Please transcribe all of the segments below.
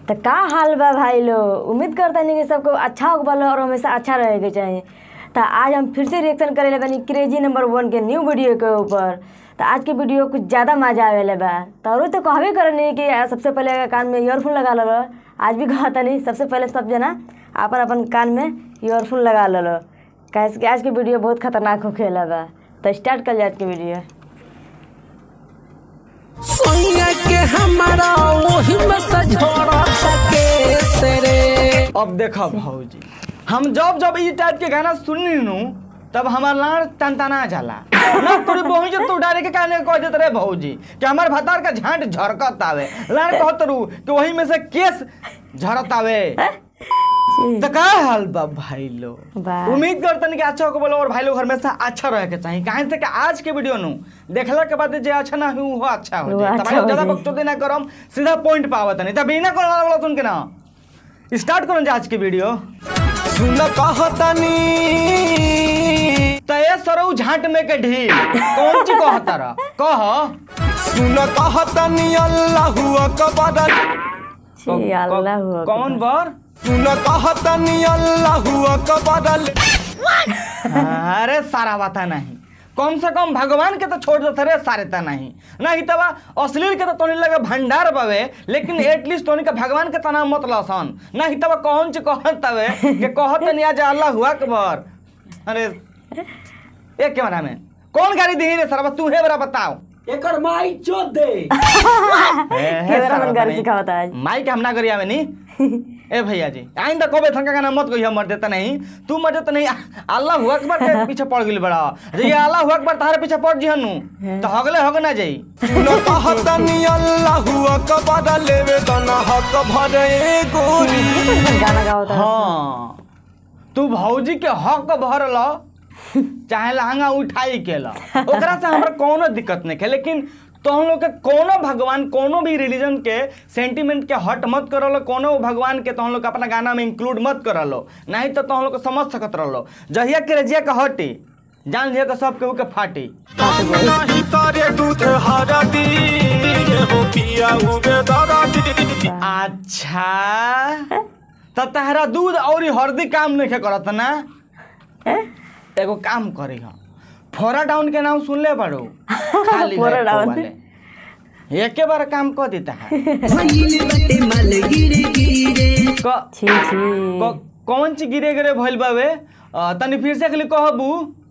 तो का हाल बा भाई लोग उम्मीद करता नहीं कि सबको अच्छा हो बल और हमेशा अच्छा रहे के चाहिए तो आज हम फिर से रिएक्शन करे बनी क्रेजी नंबर वन के न्यू वीडियो के ऊपर तो आज के वीडियो कुछ ज़्यादा मजा आवे बा तो और तो कहबे करनी कि सबसे पहले कान में ईयरफोन लगा लो आज भी कहता नहीं सबसे पहले सब जना अपन अपन कान में ईयरफोन लगा लो कैसे कि आज के वीडियो बहुत खतरनाक होखेला बा तो स्टार्ट कर जाए आज के वीडियो सोनिया के हमारा वही में सजोड़ा सके सरे अब देखो भौजी हम जब जब ई टाइप के गाना सुननी नु तब हमार लाड़ तनतना जाला ना तोरी बहू जो तू डारे के काने कह देत रे भौजी कि हमार भतार का झांट झरकत आवे लाड़ कहत रू कि वही में से केस झरत आवे तो का हाल बा भाई लो बा। उम्मीद करतन कि अच्छा हो बोलो और भाई लोग हमेशा अच्छा रहे के चाहिए काहे से कि आज के वीडियो नु देखला के बाद जे अच्छा ना हो वो अच्छा हो वो जाए अच्छा तब भाई लोग हो ज्यादा जाए। बकचोदी ना करम सीधा पॉइंट पावत नहीं तब बिना कोला वाला सुन के ना स्टार्ट करो आज की वीडियो सुन कहतनी तय सरऊ झांट में के ढील कौन ची कहता रहा कह सुन कहतनी अल्लाहु अकबर छी अल्लाह हुआ कौन बर सुन कहतनी अल्लाहु अकबर अरे सारा बाता नहीं कम से कम भगवान के तो छोड़ देते रे सारे ता नहीं नहीं तबा अश्लील के तो तोनी लगे भंडार बावे लेकिन एटलीस्ट तोनी के भगवान के तना मत लसन नहीं तबा कौन ची कहत तवे कि कहत नहीं आज अल्लाह हुआ अकबर अरे एक कैमरा में कौन गाड़ी दी रे सरवा तू है बरा बताओ एकर माई चोद दे कैमरा मन गाड़ी सिखावता है माइक हम ना करिया में नी ए भैया जी आइंदा कबे थंका गाना मत कहियो मर देता नहीं तू मर देता नहीं अल्लाह हु अकबर के पीछे पड़ गेल बड़ा जे ये अल्लाह हु अकबर तारे पीछे पड़ जिहनु तो हगले हग ना जाई सुन कहतनी अल्लाहु अकबर लेवे तना हक भरे गोरी गाना गावता है हाँ तू भौजी के हक भरल चाहे लहंगा उठाई के ला ओकरा से हमरा कोनो दिक्कत नहीं है लेकिन तो हम लोग के कोनो भगवान कोनो भी रिलीजन के सेंटिमेंट के हट मत करलो कोनो भगवान के तो हम लोग के अपना गाना में इंक्लूड मत करलो नहीं तो तो हम लोग के समझ सकत रहलो जहिया के रजिया के हटी जान लिया के सब केहू के फाटी नहीं तारे दूध हरा दी हो पिया उबे दरा दी अच्छा तो तहरा दूध और हल्दी काम नहीं करत ना एगो काम करी हम फोरा डाउन के नाम सुन ले बड़ो खाली फोरा है डाउन। वाले एके बार काम कर देता है क- छी छी क- कौन ची गिरे गिरे भइल बावे अ, तनी फिर से खाली कहबू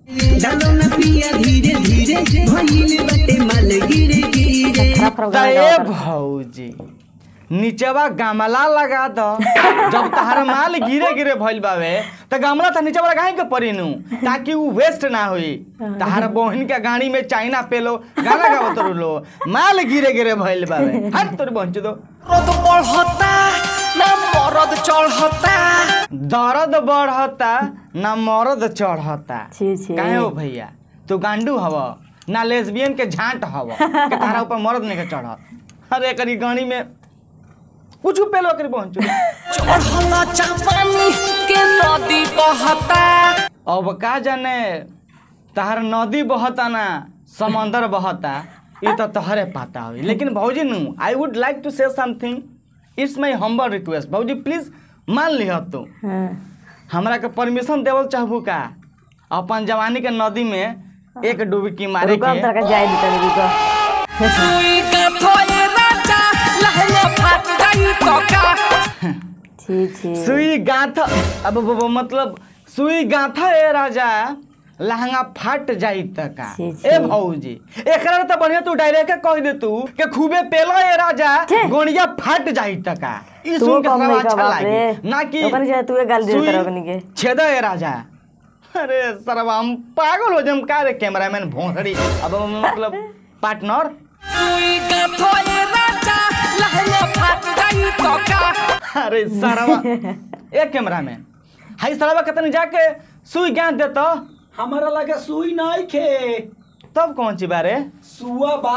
खराब खराब त गाना ए गावता है भौजी नीचवा गमला लगा दो जब तहरा माल गिरे गिरे भइल बावे त गमला त नीचे वाला काहे के परिनु ताकि उ वेस्ट ना होई तहरा बहन के गाड़ी में चाइना पेलो गाना गावत रहो माल गिरे गिरे भइल बावे हट तोर पहुंच दो मरद बढ़ता ना मरद चढ़ता दर्द बढ़ता ना मर्द चढ़ता छी छी काहे हो भैया तू गांडू हव ना लेस्बियन के झांट हव के तारा ऊपर मर्द नहीं के चढ़त अरे करी गाड़ी में कुछ पेलो करी पहुंचू चढ़ला चापानी के नदी बहता अब का जाने तहर नदी बहता ना समंदर बहता ये तो तहरे पाता हुई लेकिन भौजी नु I would like to say something it's my humble request भौजी प्लीज मान लिह तू हाँ हमरा के परमिशन देवल चाहबू का अपन जवानी के नदी में एक डुबकी मारे रुको हम के तरह का जाए दी तनी रुको सुई का थोए राजा लहंगा फाट गई तो का छी छी सुई गाथा अब अब- अब मतलब सुई गाथा ए राजा लहंगा फाट जाई त का छी, छी। ए भौजी एकरा त बढ़िया तू डायरेक्ट कह दे तू के खूबे पेलो ए राजा छे। गोनिया फाट जाई त का ई तू सुन के कम सारा नहीं का अच्छा बाप रे लागी ना कि ओकनी जे तू गाल दे सुई तरह ओकनी के छेदा ए राजा अरे सरवा हम पागल हो जम का रे कैमरामैन भोंसड़ी अब मतलब पार्टनर सुई का थोए राजा लहंगा फाट गई तो का अरे सरवा ए कैमरामैन हाई सरवा कतनी जाके सुई ज्ञान देता हमारा लगे सुई नहीं खे तब कौन सी बारे सुआ बा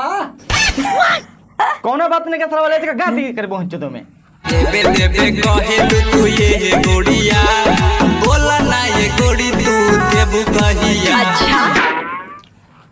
कौनो बात नहीं के सरवा लेते गा दी कर पहुंचो तो में देवे देवे कहेलु तू ये हे गोड़िया बोला ना ये गोड़ी तू देबू कहिया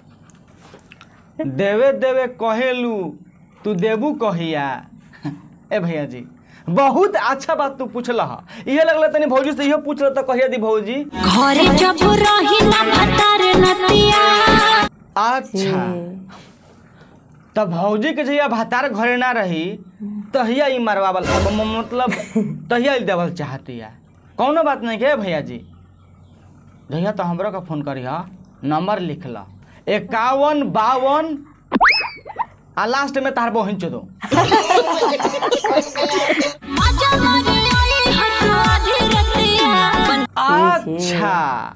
देवे देवे कहेलू तू देबू कहिया ए भैया जी बहुत अच्छा बात तू पूछल हा इहे लगल तनी भौजी से इहो पूछल तो कहिया दी भौजी घरे जब रहिला भतार नतिया अच्छा तब भौजी के जहिया भातार घरे ना रही तहिया ई मरवावल अब म- मतलब तहिया ई देवल चाहती है कौनो बात नहीं के भैया जी जहिया तो हमरो का फोन करी हा नंबर लिख ला इक्यावन बावन आ लास्ट में तार बहिन चो दो मजा मारे आई हटो आधी रतिया अच्छा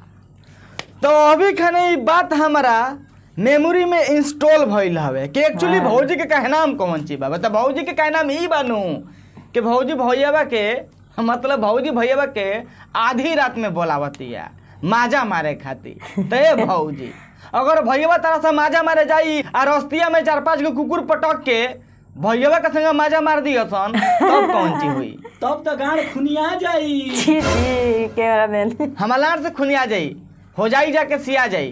तो अभी खने ई बात हमारा मेमोरी में इंस्टॉल भइल हवे कि एक्चुअली हाँ। भौजी के कहनाम कौन चीज बा बता भौजी के कहनाम ई बानू कि भौजी भैयाबा के मतलब भौजी भैयाबा के आधी रात में बोलावतिया माजा मारे खातिर तो ए भौजी अगर भैया तारा से माजा मारे जाई आ रस्तिया में चार पांच गो कुकुर पटक के भैया के संगे माजा मार दिया सन तब कौन चीज हुई तब तो गाड़ खुनिया जाई छी छी कैमरा मैन हमालार से खुनिया जाई हो जाई जाके सिया जाई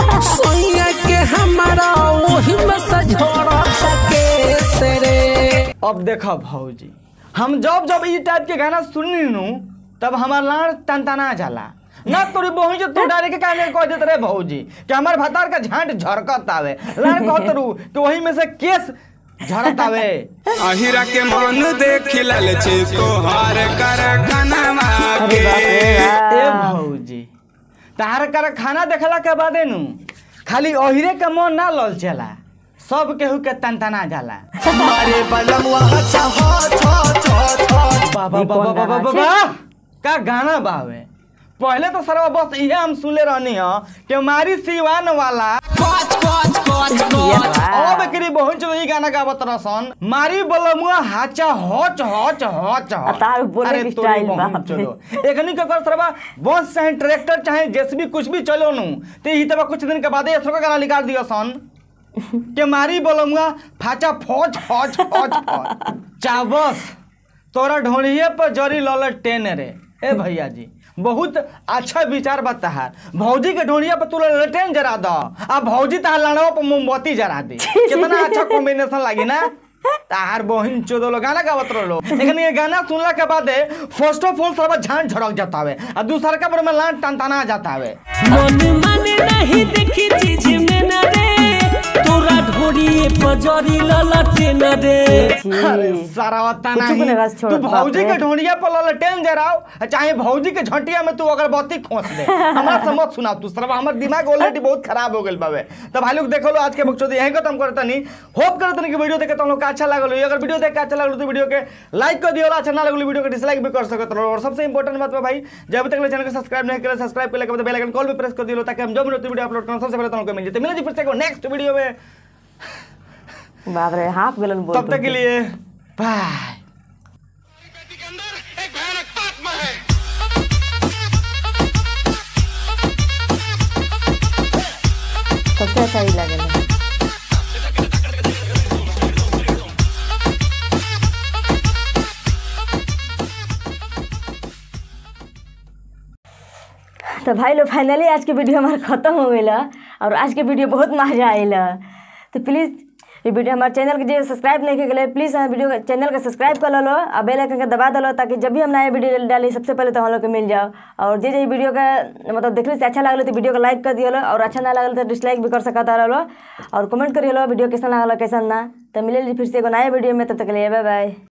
सोइया के हमारा वही में सजोड़ा सके सरे अब देखो भौजी हम जब जब ई टाइप के गाना सुननी नु तब हमार लाड़ तनतना जाला ना तोरी बहू जो तू डारे के काने कह देत रे भौजी कि हमार भतार का झांट झरकत आवे लाड़ कहत रू कि वही में से केस झरत आवे अहिरा के मन देख ललचे तोहार कर कनमा अरे बाप रे ए बाप। भौजी तार कर खाना देखला के बादे नु खाली ओहिरे के मन ना लल चला सब केहू के तनतना जाला मारे बलमुआ चाहो छो छो छो बाबा ई बाबा कौन बाबा गाना बाबा का गाना बावे पहले तो सरवा बस इहे हम सुनले रहनी ह कि मारी सिवान वाला कोच कोच कोच ये कोच बा। अब एकरी बहुत जो ई गाना गावत रसन मारी बलमुआ हाचा हच हच हच आ तार बोले अरे के तोरी स्टाइल बहन बाप रे। चलो एकनी के कर सरवा बस चाहे ट्रैक्टर चाहे जेसीबी कुछ भी चलो नु ते ही तबा कुछ दिन के बाद ये का गाना निकाल दियो सन के मारी बोलूंगा फाचा फौज फौज फौज फौज चाबस तोरा ढोड़िए पर जरी लल टेन रे ए भैया जी बहुत अच्छा विचार बता है भौजी के ढोड़िया पर तू ललटेन जरा दो आ भौजी तहार लाड़वा पर मोमबत्ती जरा दे कितना अच्छा कॉम्बिनेशन लागी ना तार बहिन चोदलो गाना गावत रहो लेकिन ये गाना सुनला के बाद फर्स्ट ऑफ ऑल सब झांझ झड़क जाता है आ दूसरा का पर में लान टनटना जाता है मन माने नहीं देखी चीज में न रे तोरा ढोरी पजरी ललटे न रे अरे सारा वत्ता कुछ नहीं भी नहीं बस छोड़, तू बाप भौजी रे। के ढोंढिया पर ललटेन जराओ चाहे भौजी के झंटिया में तू अगरबत्ती खोस दे हमरा से मत सुनाओ तू सरवा हमर दिमाग ऑलरेडी बहुत खराब हो गेल बाबे तो भाई लोग देखो लो आज के बकचोदी यहीं खत्म करता नहीं होप करते नहीं कि वीडियो देखे तुम लोग का अच्छा लागल हो अगर वीडियो देख के अच्छा लागल तो वीडियो के लाइक कर दियो अच्छा ना लगल वीडियो के डिसलाइक भी कर सकत रहो और सबसे इंपॉर्टेंट बात बा भाई जब तक चैनल को सब्सक्राइब नहीं करे सब्सक्राइब करने के बाद बेल आइकन कॉल भी प्रेस कर दियो ताकि हम जब वीडियो अपलोड करें सबसे पहले तुम लोग को मिल जाए मिले जी फिर से नेक्स्ट वीडियो में बाप रे हाफ गलन बोल तब तक के लिए बाय सबसे अच्छा ही लागल तो भाई लोग फाइनली आज के वीडियो हमारा ख़त्म हो गई और आज के वीडियो बहुत मजा आयल तो प्लीज़ ये वीडियो हमारे चैनल के जो सब्सक्राइब नहीं कर प्लीज़ हमारे वीडियो चैनल के सब्सक्राइब कर लो और बेल आइकन के दबा दो ताकि जब भी हम नया वीडियो डाली सबसे पहले तो हम लोग को मिल जाओ और जे जे वीडियो का मतलब देखने से अच्छा लगल तो वीडियो को लाइक कर दियो लो और अच्छा ना लगल तो डिसलाइक भी कर सकता रहो और कमेंट करिए लो वीडियो कैसा लगल कैसा ना तो मिले फिर से एगो नया वीडियो में तब तक के लिए बाय बाय